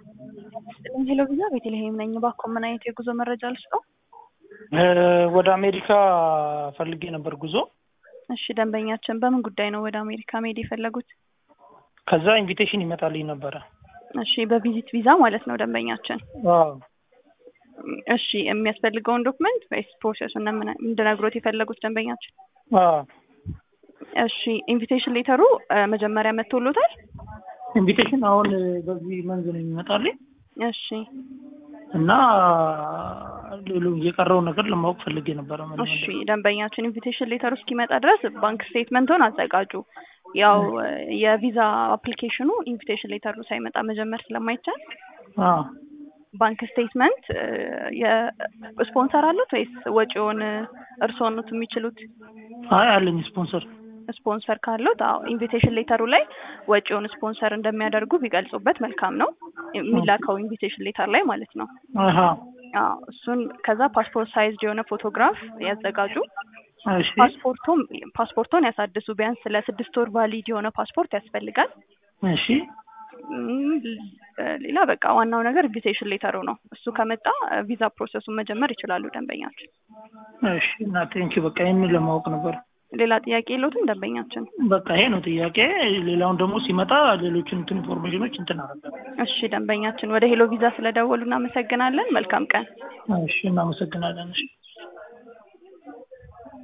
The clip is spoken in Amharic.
ሄሎ ቪዛ ቤተልሔም ነኝ። እባክዎ ምን አይነት የጉዞ መረጃ ልስጠው? ወደ አሜሪካ ፈልጌ ነበር ጉዞ። እሺ ደንበኛችን በምን ጉዳይ ነው ወደ አሜሪካ መሄድ የፈለጉት? ከዛ ኢንቪቴሽን ይመጣልኝ ነበረ። እሺ በቪዚት ቪዛ ማለት ነው ደንበኛችን። አዎ እሺ የሚያስፈልገውን ዶክመንት ወይስ ፕሮሰሱን እንድነግሮት የፈለጉት ደንበኛችን? አዎ እሺ ኢንቪቴሽን ሌተሩ መጀመሪያ መጥቶሎታል? ኢንቪቴሽን አሁን በዚህ መንዝ ነው የሚመጣልኝ እሺ እና ሌሎ የቀረውን ነገር ለማወቅ ፈልጌ ነበረ። ምን እሺ ደንበኛችን ኢንቪቴሽን ሌተሩ እስኪመጣ ድረስ ባንክ ስቴትመንቶን አዘጋጁ። ያው የቪዛ አፕሊኬሽኑ ኢንቪቴሽን ሌተሩ ሳይመጣ መጀመር ስለማይቻል አዎ ባንክ ስቴትመንት የስፖንሰር አሉት ወይስ ወጪውን እርስዎ ኖት የሚችሉት? አይ አለኝ ስፖንሰር። ስፖንሰር ካሉት አዎ ኢንቪቴሽን ሌተሩ ላይ ወጪውን ስፖንሰር እንደሚያደርጉ ቢገልጹበት መልካም ነው። የሚላከው ኢንቪቴሽን ሌተር ላይ ማለት ነው። አሃ አዎ እሱን ከዛ ፓስፖርት ሳይዝ የሆነ ፎቶግራፍ ያዘጋጁ። እሺ ፓስፖርቱም ፓስፖርቶን ያሳድሱ። ቢያንስ ለስድስት ወር ቫሊድ የሆነ ፓስፖርት ያስፈልጋል። እሺ እም፣ ሌላ በቃ ዋናው ነገር ኢንቪቴሽን ሌተሩ ነው። እሱ ከመጣ ቪዛ ፕሮሰሱን መጀመር ይችላሉ ደንበኛችን። እሺ እና ቴንኪው በቃ ይህንን ለማወቅ ነበር። ሌላ ጥያቄ የለዎትም ደንበኛችን? በቃ ይሄ ነው ጥያቄ። ሌላውን ደግሞ ሲመጣ ሌሎችን እንትን ኢንፎርሜሽኖች እንትን አደርጋለሁ። እሺ ደንበኛችን፣ ወደ ሄሎ ቪዛ ስለደወሉ እናመሰግናለን። መልካም ቀን። እሺ እናመሰግናለን። እሺ